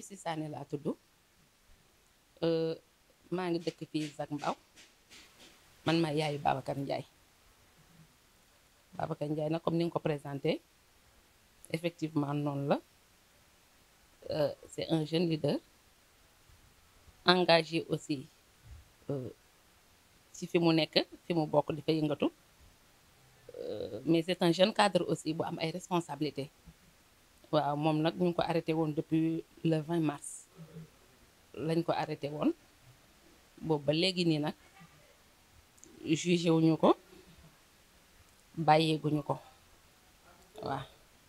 Lucie Sané laa tudd maa ngi dëkk fii Zac Mbao man maa yaayu Babacar Ndiaye Babacar Ndiaye nag comme ni nga ko présenté effectivement noonu la c'est un jeune leader engagé aussi ci fi mu nekk fi mu bokk di fa yëngatu mais c'est un jeune cadre aussi bu am ay responsabilités waaw moom nag ñu ngi ko arrêté woon depuis le 20 mars lañ ko arrêté woon boobu ba léegi nii nag jugé wuñu ko bàyyeeguñu ko waaw.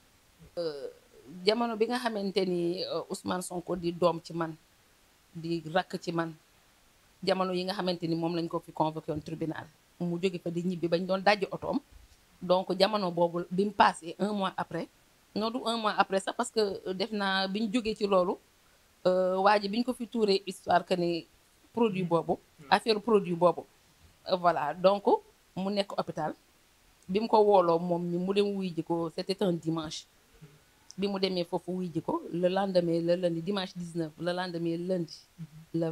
jamono bi nga xamante ni Ousmane Sonko di doom ci man di rakk ci man jamono yi nga xamante ni moom lañ ko fi convoqué woon tribunal mu jóge fa di ñibbi bañ doon dajji otoom donc jamono boobu bi mu passé un mois après. non du un mois après ça parce que def naa bi ñu jógee ci loolu waa ji bi ñu ko fi tuuree histoire que ni produit boobu affaire produit boobu voilà donc mu nekk hôpital bi mu ko wooloo moom mi mu dem wuy ji ko c'était un dimanche bi mu demee foofu wuy ji ko le lendemain le lundi dimanche 19 le lendemain lundi le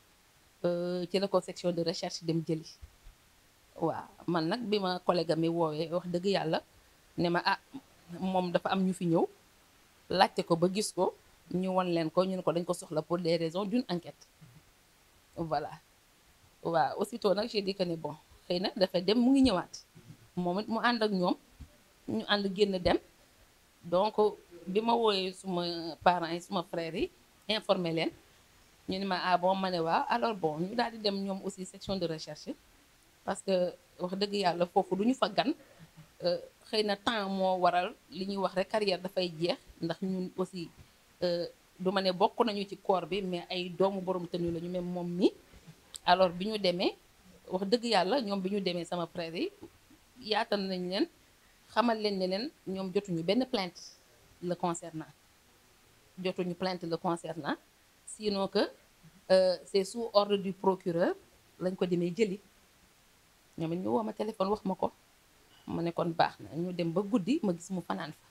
20 ci la ko section de recherche dem jëli waaw man nag bi ma collègue mi woowee wax dëgg yàlla ne ma ah moom dafa am ñu fi ñëw laajte ko ba gis ko ñu won leen ko ñu ne ko dañ ko soxla pour des raisons d'une enquête voilà waaw aussitôt nag j'ai dit que ne bon xëy na dafa dem mu ngi ñëwaat moom it mu ànd ak ñoom ñu ànd génn dem donc bi ma wooyee suma parents yi suma frères yi informé leen ñu ne ma ah bon ma ne waaw alors bon ñu daal di dem ñoom aussi section de recherche parce que wax dëgg yàlla foofu du ñu fa gan xëy na temps moo waral li ñuy wax rek carrière dafay jeex ndax ñun aussi du ma ne bokk nañu ci corps bi mais ay doomu borom tenu la ñu même moom mi alors bi ñu demee wax dëgg yàlla ñoom bi ñu demee sama frère yi yaatal nañ leen xamal leen ne leen ñoom jotuñu benn plainte le concernant jotuñu plainte le concernant sinon que c'est sous ordre du procureur lañ ko demee jëli ñoom it ñu woo ma téléphone wax ma ko ma ne kon baax na ñu dem ba guddi ma gis mu fanaan fa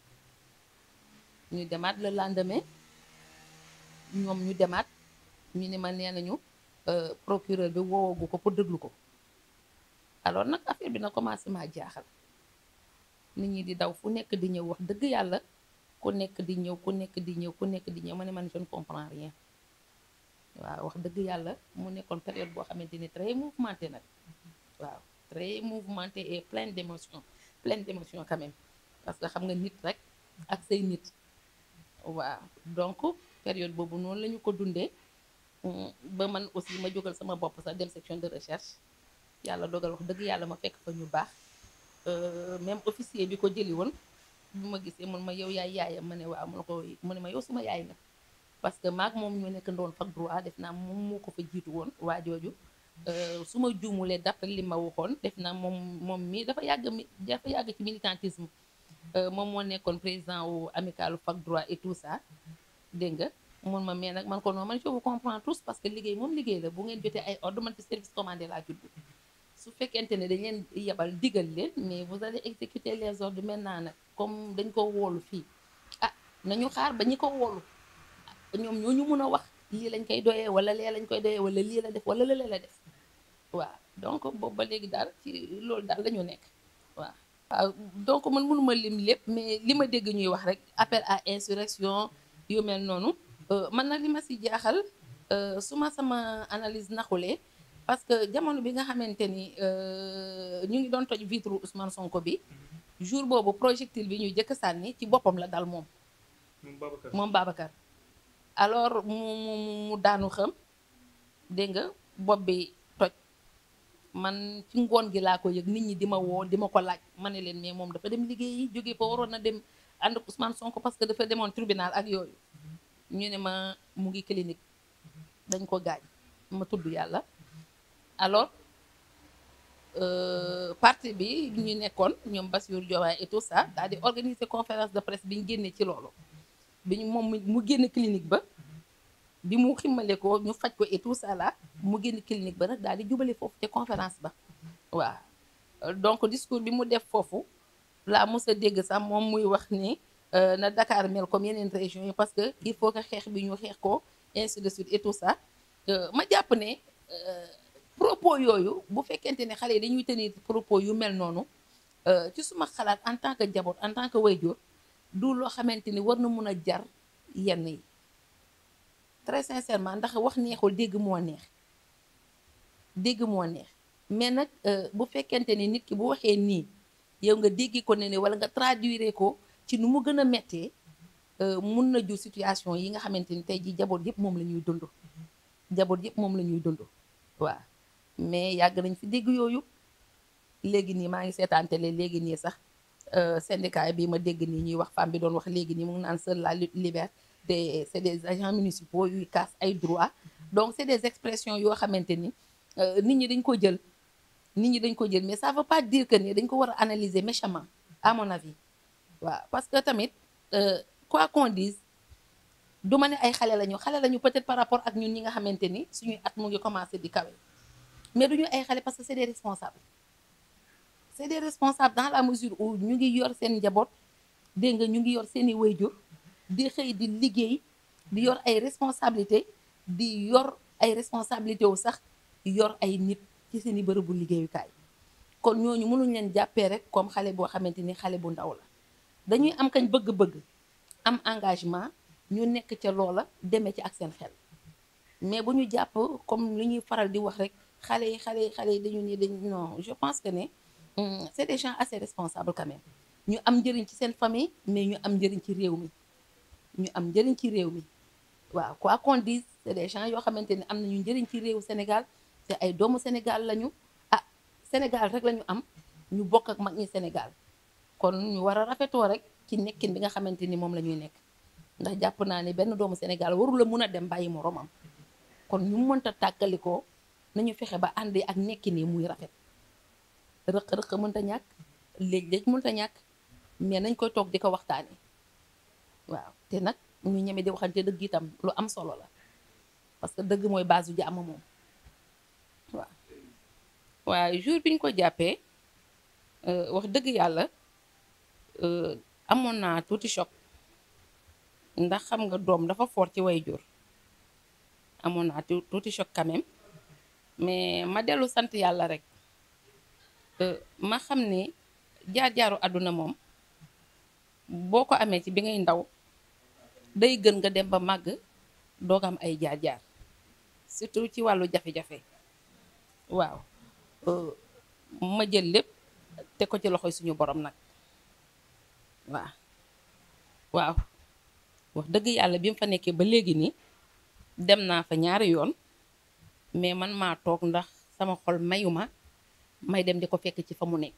ñu demaat le lendemain ñoom ñu demaat ñu ne ma nee nañu procureur bi woowagu ko pour déglu ko alors nag affaire bi na commencé maa jaaxal nit ñi di daw fu nekk di ñëw wax dëgg yàlla ku nekk di ñëw ku nekk di ñëw ku nekk di ñëw ma ne man je ne comprends rien waaw wax dëgg yàlla mu nekkoon période boo xamante ni très mouvementé nag waaw très mouvementé et plein d'émotions plein d'émotions quand même parce que xam nga nit rek ak say nit waaw donc période boobu noonu la ñu ko dundee ba man aussi ma jógal sama bopp sax dem section de recherche yàlla dogal wax dëgg yàlla ma fekk fa ñu baax même officier bi ko jëli woon bu ma gisee mun ma yow yaay yaayam ma ne waaw mu ne ko mu ne ma yow suma yaay nga parce que maag moom ñoo nekk ndoon fac droit def naa moom moo ko fa jiitu woon waa jooju su ma juumulee d'après li ma waxoon def naa moom moom mi dafa yàgg mi dafa yàgg ci militantisme moom moo nekkoon président wu amicalu fac droit et tout ça dégg nga mun ma mais nag man ko noonu man je vous comprends tous parce que liggéey moom liggéey la bu ngeen jotee ay ordre man ci service commandé laa judd su fekkente ne dañ leen yebal digal leen mais vous allez exécuter les ordres maintenant nag comme dañ ko woolu fii ah nañu xaar ba ñi ko woolu ñoom ñoo ñu mun a wax lii lañ koy doyee wala lee lañ koy doyee wala lii la def wala lële la def waaw donc boobu ba léegi daal ci loolu daal la ñu nekk waaw. waaw donc man mënuma lim lépp mais li ma dégg ñuy wax rek appel à insurrection yu mel noonu man nag li ma si jaaxal su ma sama analyse naxulee parce que jamono bi nga xamante ni ñu ngi doon toj vitre Ousmane Sonko bi jour boobu projectile bi ñuy jëkk sànni ci boppam la dal moom. moom Babacar. alors mu mu mu daanu xam dégg nga bopp bi toj man ci ngoon gi laa ko yëg nit ñi di ma woo di ma ko laaj ma ne leen mais moom dafa dem liggéeyi jógee fa waroon na dem ànd ak Ousmane Sonko parce que dafa demoon tribunal ak yooyu ñu ne ma mu ngi clinique dañ ko gaañ ma tudd yàlla alors parti bi ñu nekkoon ñoom Bassirou Diomaye et tout ça daal di organiser conférence de presse bi ñu génnee ci loolu bi ñu moom mu génn clinique ba bi mu ximmale ko ñu faj ko et tout ça là mu génn clinique ba nag daal di jubale foofu ca conférence ba waaw donc discours bi mu def foofu laa mos a dégg sax moom muy wax ni na Dakar mel comme yeneen régions yi parce que il faut que xeex bi ñu xeex ko ainsi de suite et tout ça ma jàpp ne propos yooyu bu fekkente ne xale yi dañuy tenir propos yu mel noonu ci suma xalaat en tant que jaboot en tant que waajur du loo xamante ni war na mun a jar yenn yi très sincèrement ndax wax neexul dégg moo neex dégg moo neex mais nag bu fekkente ni nit ki bu waxee nii yow nga déggi ko ne ne wala nga traduire ko ci nu mu gën a méttee mun na jur situation yi nga xamante ni tey ji jaboot yëpp moom la ñuy dund jaboot yëpp moom la ñuy dund waaw mais yàgg nañ fi dégg yooyu léegi nii maa ngi seetaan télé léegi nii sax syndicat bi ma dégg nii ñuy wax femme bi doon wax léegi nii mu ngi naan seule la lutte libère te c'est des agents municipaux yuy casse ay droits donc c'est des expressions yoo xamante ni nit ñi dañ ko jël nit ñi dañ ko jël mais ça veut pas dire que ni dañ ko war a analyser méchamment à mon avis waaw parce que tamit quoi qu'on dise du ma ne ay xale lañu xale lañu peut-être par rapport ak ñun ñi nga xamante ni suñuy at mu ngi commencer di kawe mais duñu ay xale parce que c'est des responsables c'est des responsables dans la mesure où ñu ngi yor seen njaboot dégg nga ñu ngi yor seeni wayjur di xëy di liggéey di yor ay responsabilités di yor ay responsabilités wu sax yor ay nit ci seeni bërëbu liggéeyukaay kon ñooñu mënuñ leen jàppee rek comme xale boo xamante ni xale bu ndaw la dañuy am kañ bëgg-bëgg am engagement ñu nekk ca loola demee ci ak seen xel mais bu ñu jàpp comme li ñuy faral di wax rek xale yi xale yi xale yi dañu ni dañ non je pense que ne c'est des gens assez responsables quand même ñu am njëriñ ci seen famille mais ñu am njëriñ ci réew mi ñu am njëriñ ci réew mi waaw quoi qu'on dise c'est des gens yoo xamante ni am nañu njëriñ ci réewu Sénégal te ay doomu Sénégal lañu ah Sénégal rek lañu am ñu bokk ak mag ñi Sénégal kon ñu war a rafetoo rek ci nekkin bi nga xamante ni moom la ñuy nekk ndax jàpp naa ne benn doomu Sénégal warul la mun a dem bàyyi moroomam kon ñu mënta tàggalikoo nañu fexe ba ànd ak nekkin yi muy rafet rëq-rëq mënta ñàkk léeg-léeg mënta ñàkk mais nañ koy toog di ko waxtaane waaw te nag ñu ñeme di waxante dëgg itam lu am solo la parce que dëgg mooy base u jàmm moom waaw waaw jour bi ñu ko jàppee wax dëgg yàlla amoon naa tuuti choc ndax xam nga doom dafa fort ci way jur amoon naa tuuti choc quand même mais ma dellu sant yàlla rek ma xam ne jaar-jaaru àdduna moom boo ko amee ci bi ngay ndaw day gën nga dem ba màgg doog am ay jaar-jaar surtout ci wàllu jafe-jafe waaw ma jël lépp te ko ci loxoy suñu borom nag waaw waaw wax dëgg yàlla bi mu fa nekkee ba léegi nii dem naa fa ñaari yoon mais man maa toog ndax sama xol mayuma may dem di ko fekk ci fa mu nekk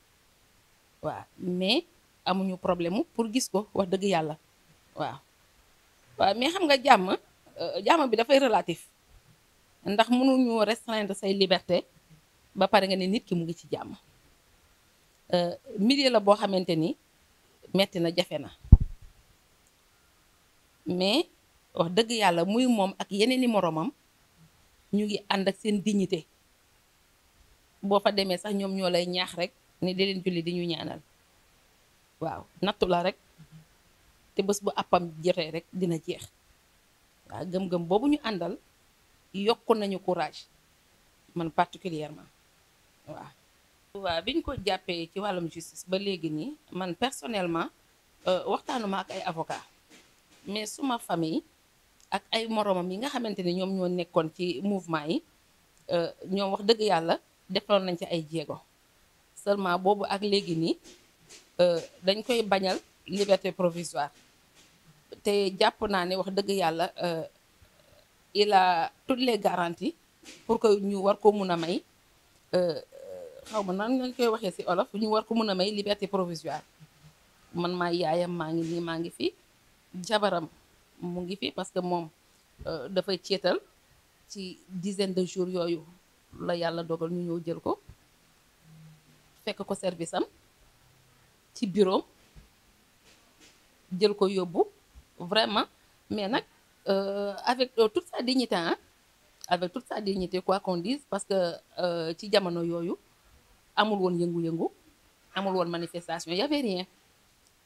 waaw mais amuñu problème mu pour gis ko wax dëgg yàlla waaw waaw mais xam nga jàmm jàmm bi dafay relatif ndax mënuñu restreindre say liberté ba pare nga ne nit ki mu ngi ci jàmm milieu la boo xamante ni metti na jafe na mais wax dëgg yàlla muy moom ak yeneen i moroomam ñu ngi ànd ak seen dignité boo fa demee sax ñoom ñoo lay ñaax rek ni di leen julli di ñu ñaanal waaw nattu la rek te bés bu àppam jotee rek dina jeex waaw gëm-gëm boobu ñu àndal yokk nañu courage man particulièrement waaw waaw bi ñu ko jàppee ci wàllum justice ba léegi nii man personnellement waxtaanuma ak ay avocat mais suma famille ak ay moroomam yi nga xamante ni ñoom ñoo nekkoon ci mouvement yi ñoom wax dëgg yàlla defoon nañ ci ay jéego seulement boobu ak léegi nii dañ koy bañal liberté provisoire te jàpp naa ne wax dëgg yàlla il a toutes les garanties pour que ñu war ko mun a may xaw ma nan lañ koy waxee ci olof ñu war ko mun a may liberté provisoire man maa yaayam maa ngi nii maa ngi fi jabaram mu ngi fi parce que moom dafay ceetal ci dizaine de jours yooyu la yàlla dogal ñu ñëw jël ko fekk ko service am ci bureau jël ko yóbbu vraiment mais nag avec toute sa dignité ah avec toute sa dignité quoi qu'on dise parce que ci jamono yooyu amul woon yëngu-yëngu amul woon manifestation y avait rien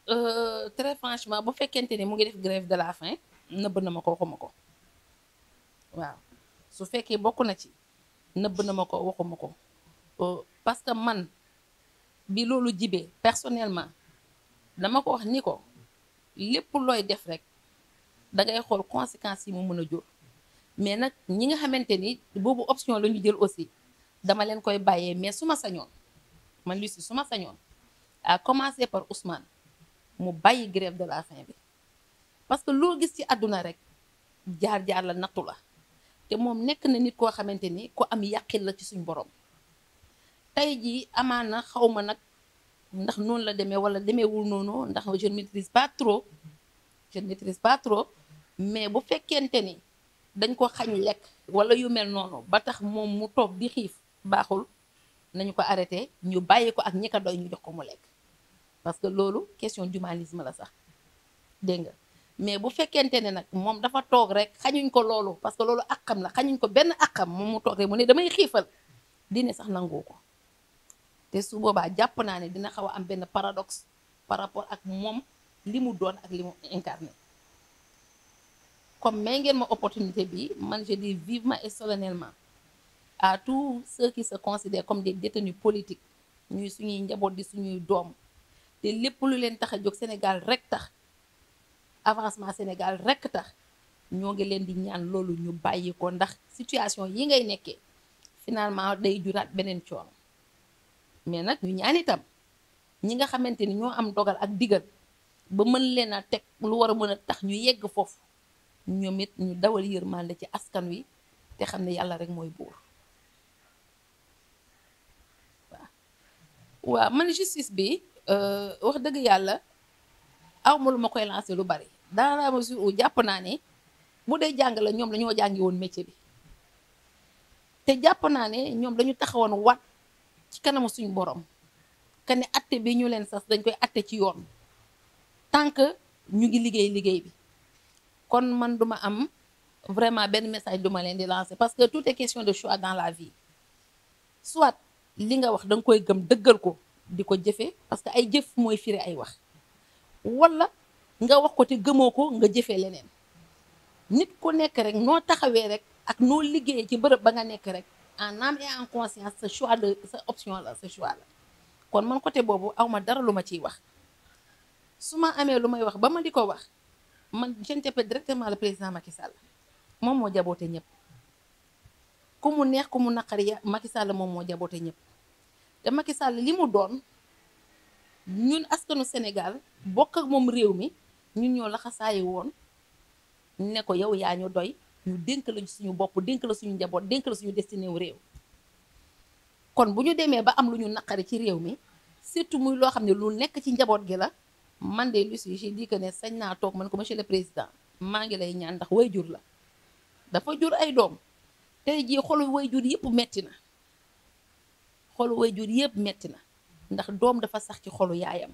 euh, très franchement bu fekkente ni mu ngi def grève de la faim nëbb na ma ko waxuma ko waaw su fekkee bokk na ci nëbb na ma ko waxuma ko Euh, parce que man bi loolu jibee personnellement dama ko wax ni ko lépp looy def rek da ngay xool conséquences yi mu mën a jur mais nag ñi nga xamante ni boobu option la ñu jël aussi dama leen koy bàyyee mais su ma sañoon man Lucie su ma sañoon à commencer par Ousmane mu bàyyi grève de la faim bi parce que loo gis ci àdduna rek jaar-jaar la nattu la te moom nekk na nit koo xamante ni ku am yàqin la ci suñ borom tey jii amaana xaw ma nag ndax noonu la demee wala demeewul noonu ndax je ne maîtrise pas trop je ne maîtrise pas trop mais bu fekkente ni dañ ko xañ lekk wala yu mel noonu ba tax moom mu toog di xiif baaxul nañu ko arrêté ñu bàyyi ko ak ñi ko doy ñu jox ko mu lekk parce que loolu question d'humanisme la sax dégg nga mais bu fekkente ne nag moom dafa toog rek xañuñ ko loolu parce que loolu àqam la xañuñ ko benn àqam moom mu toog rek mu ne damay xiifal dine sax nangoo ko te su boobaa jàpp naa ne dina xaw a am benn paradoxe par rapport ak moom li mu doon ak li mu incarné comme may ngeen ma opportunité bi man je dis vivement et solennellement à tous ceux qui se considèrent comme des détenus politiques ñuy suñuy njaboot di suñuy doom te lépp lu leen tax a jóg Sénégal rek tax avancement Sénégal rek tax ñoo ngi leen di ñaan loolu ñu bàyyi ko ndax situation yi ngay nekkee finalement day juraat beneen coono mais nag ñu ñaan itam ñi nga xamante ni ñoo am dogal ak digal ba mën leen a teg lu war a mën a tax ñu yegg foofu ñoom it ñu dawal yërmande ci askan wi te xam ne yàlla rek mooy buur waaw waaw man justice bi wax dëgg yàlla aw ma lu ma koy lancé lu bari dans la mesure où jàpp naa ne bu dee jàng la ñoom dañoo jàngi woon métier bi te jàpp naa ne ñoom dañu taxawoon wat ci kanamu suñu borom que ne atte bi ñu leen sas dañ koy atte ci yoon tant que ñu ngi liggéey liggéey bi kon man duma am vraiment benn message duma leen di lancer parce que tout est question de choix dans la vie soit li nga wax da nga koy gëm dëggal ko di ko jëfee parce que ay jëf mooy firi ay wax wala nga wax ko te gëmoo ko nga jëfee leneen nit ku nekk rek noo taxawee rek ak noo liggéeyee ci bërëb ba nga nekk rek en âme et en conscience sa choix de sa option la sa choix la kon man côté boobu awma dara lu ma ciy wax su ma amee lu may wax ba ma di ko wax man j'interpelle directement le président Macky Sall moom moo jaboote ñëpp ku mu neex ku mu naqari ya Macky Sall moom moo jaboote ñëpp te Macky Sall li mu doon ñun askanu Sénégal bokk ak moom réew mi ñun ñoo laxasaayi woon ne ko yow yaa ñu doy ñu dénk la suñu bopp dénk la suñu njaboot dénk la suñu destiné wu réew kon bu ñu demee ba am lu ñu naqari ci réew mi surtout muy loo xam ne lu nekk ci njaboot gi la man de Lucie j'ai dit que ne sañ naa toog man ko monsieur le président maa ngi lay ñaan ndax way jur la dafa jur ay doom tey jii xolu way jur yëpp metti na xolu way jur yëpp metti na ndax doom dafa sax ci xolu yaayam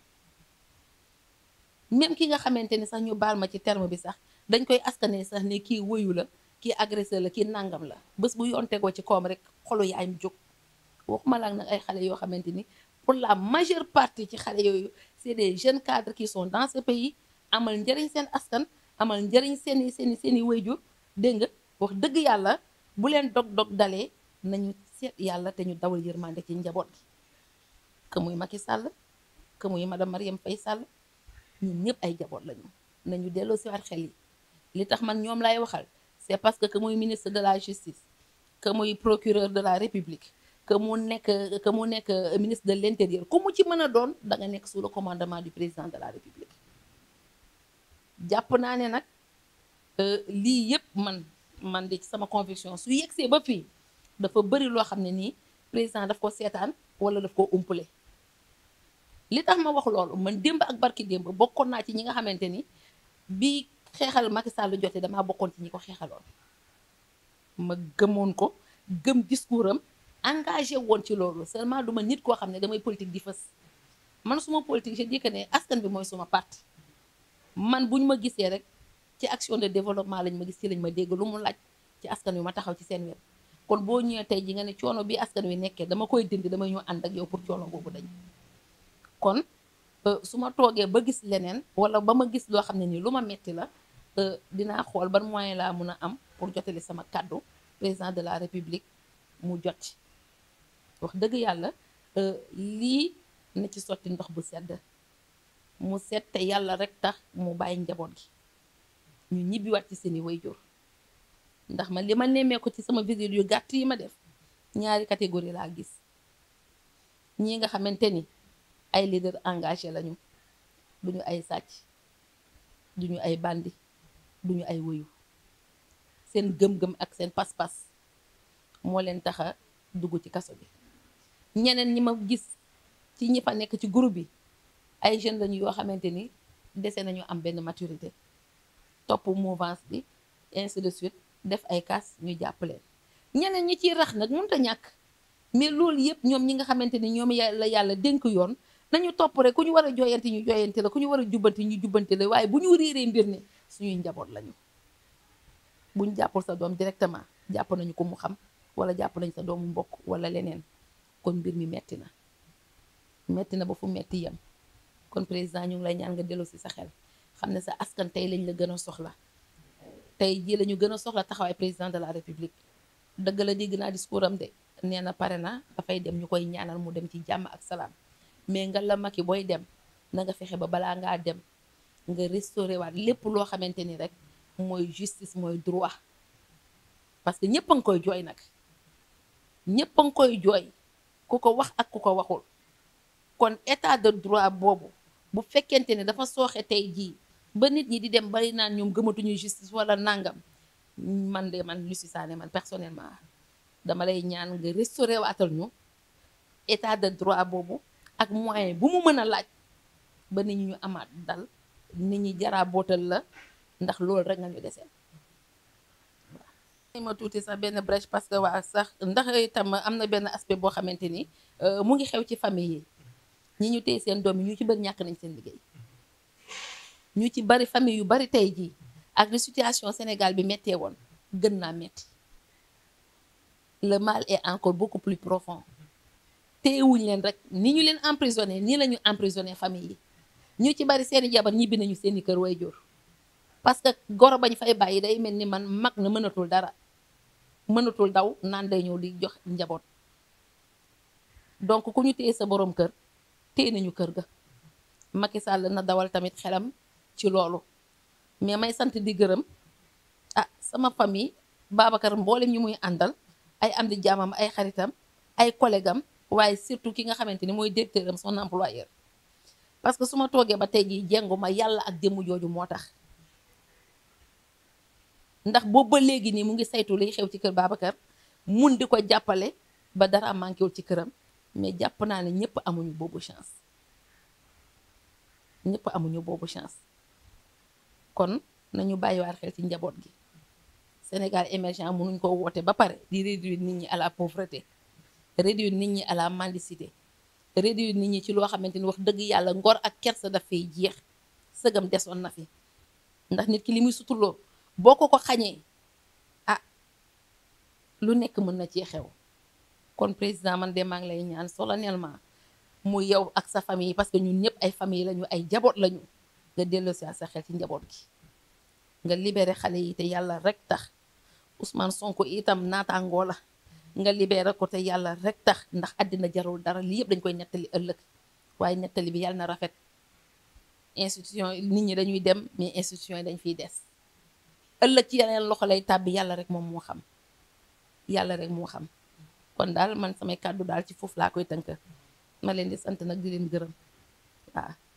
même ki nga xamante ni sax ñu baal ma ci terme bi sax dañ koy askane sax ne kii woyu la kii agresseur la kii nangam la bés bu yoon tegoo ci koom rek xolu yaayam jóg waxuma la nag ay xale yoo xamante ni pour la majeure partie ci xale yooyu c'est des jeunes cadres qui sont dans ce pays amal njëriñ seen askan amal njëriñ seeni seeni seeni wayjur dégg nga wax dëgg yàlla bu leen dog-dog dalee nañu seet yàlla te ñu dawal yërmande ci njaboot gi que muy Macky Sall que muy madame Marième Faye Sall ñun ñëpp ay njaboot lañu nañu delloo si waat xel yi li tax man ñoom lay waxal c'est parce que que muy ministre de la justice que muy procureur de la république que mu nekk que mu nekk ministre de l'intérieur ku mu ci mën a doon da nga nekk sous le commandement du président de la république jàpp naa ne nag lii yëpp man man di ci sama conviction su yegsee ba fii dafa bëri loo xam ne nii président daf ko seetaan wala daf ko umpale li tax ma wax loolu man démb ak barki démb bokkoon naa ci ñi nga xamante ni bi xeexal Macky Sall jotee damaa bokkoon ci ñi ko xeexaloon ma gëmoon ko gëm discours am engagé woon ci loolu seulement du ma nit koo xam ne damay politique di fës man suma politique je dis que ne askan bi mooy suma parti man bu ñu ma gisee rek ci action de développement lañ ma gis ci lañ ma dégg lu mu laaj ci askan wi ma taxaw ci seen wet kon boo ñëwee tey ji nga ne coono bi askan wi nekkee dama koy dindi damay ñëw ànd ak yow pour coono boobu dañ kon su ma toogee ba gis leneen wala ba ma gis loo xam ne nii lu ma metti la dinaa xool ban moyen laa mun a am pour jotali sama kàddu président de la république mu jot ci wax dëgg yàlla lii na ci sotti ndox bu sedd mu set te yàlla rek tax mu bàyyi njaboot gi ñu ñibbiwaat ci seeni waajur ndax man li ma nemmee ko ci sama visite yu gàtt yi ma def ñaari catégorie laa gis ñii nga xamante ni ay leader engagé lañu duñu ay sàcc duñu ay bandi duñu ay wëyu seen gëm-gëm ak seen pas-pas moo leen taxa dugg ci kaso bi ñeneen ñi ma gis ci ñi fa nekk ci groupe bi ay jeunes lañu yoo xamante ni dese nañu am benn maturité topp mouvance bi ainsi de suite def ay kaas ñu jàpp leen ñeneen ñi ciy rax nag mënut a ñàkk mais loolu yëpp ñoom ñi nga xamante ni ñoom la yàlla dénk yoon nañu topp rek ku ñu war a jooyanti ñu jooyanti la ku ñu war a jubbanti ñu jubbanti la waaye bu ñu réeree mbir ne suñuy njaboot lañu buñ jàppul sa doom directement jàpp nañu ko mu xam wala jàpp nañu sa doomu mbokk wala leneen kon mbir mi metti na metti na ba fu metti yem kon président ñu ngi lay ñaan nga dellu si sa xel xam ne sa askan tey lañ la gën a soxla tey jii la ñu gën a soxla taxawaay président de la république dëgg la dégg naa discours am de nee na pare na dafay dem ñu koy ñaanal mu dem ci jàmm ak salaam mais nga la maki booy dem na nga fexe ba balaa ngaa dem nga restauré waat lépp loo xamante ni rek mooy justice mooy droit parce que ñëpp a ngi koy jooy nag ñëpp a ngi koy jooy ku ko wax ak ku ko waxul kon état de droit boobu bu fekkente ne dafa sooxe tey jii ba nit ñi di dem bari naan ñoom gëmatuñu justice wala nangam man de man Lucie Sané man personnellement dama lay ñaan nga restauré waatal ñu état de droit boobu ak moyen bu mu mën a laaj ba nit ñi ñu amaat dal nit ñi jaraa bootal la ndax loolu rek nga ñu desee waaw ma tuuti sax benn brèche parce que waa sax ndax itam am na benn aspect boo xamante ni mu ngi xew ci famille yi ñi ñu téye seen doom yi ñu ci bëri ñàkk nañ seen liggéey ñu ci bari famille yu bari tey jii ak li situation Sénégal bi méttee woon gën naa metti le mal est encore beaucoup plus profond téyewuñ leen rek ni ñu leen emprisonné nii la ñu emprisonné famille yi ñu ci bari seeni jabar ñibbi nañu seeni kër way jur parce que goro bañ fay bàyyi day mel ni man mag na mënatul dara mënatul daw naan day ñëw di jox njaboot donc ku ñu téye sa borom kër téye nañu kër ga Macky Sall na dawal tamit xelam ci loolu mais may sant di gërëm ah sama famille Babacar mboolem ñu muy àndal ay am di jaamam ay xaritam ay collègue am waaye surtout ki nga xamante ni mooy directeur am son employeur parce que su ma toogee ba tey jii jengu ma yàlla ak jëmm jooju moo tax ndax boobu ba léegi nii mu ngi saytu liy xew ci kër Babacar mun di ko jàppale ba dara manqué wul ci këram mais jàpp naa ne ñëpp amuñu boobu chance ñëpp amuñu boobu chance kon nañu bàyyiwaat xel ci njaboot gi Sénégal émergent mënuñ ko woote ba pare di réduire nit ñi à la pauvreté réduire nit ñi à la mendicité réduire nit ñi ci loo xamante ni wax dëgg yàlla ngor ak kersa dafay jeex sëgam desoon na fi ndax nit ki li muy sutuloo boo ko ko xañee ah lu nekk mën na cee xew kon président man de maa ngi lay ñaan solennellement mu yow ak sa famille parce que ñun ñëpp ay famille lañu ay jaboot lañu nga delloosi sa xel ci njaboot gi nga libéré xale yi te yàlla rek tax Ousmane Sonko itam naataangoo la nga libéré ko te yàlla rek tax ndax àddina jarul dara lii yëpp dañ koy nettali ëllëg waaye nettali bi yàlla na rafet institution nit ñi dañuy dem mais institution yi dañ fiy des ëllëg ci yeneen loxo lay tàbbi yàlla rek moom moo xam yàlla rek moo xam kon daal man samay kàddu daal ci foofu laa koy tënk ma leen di sant nag di leen gërëm waaw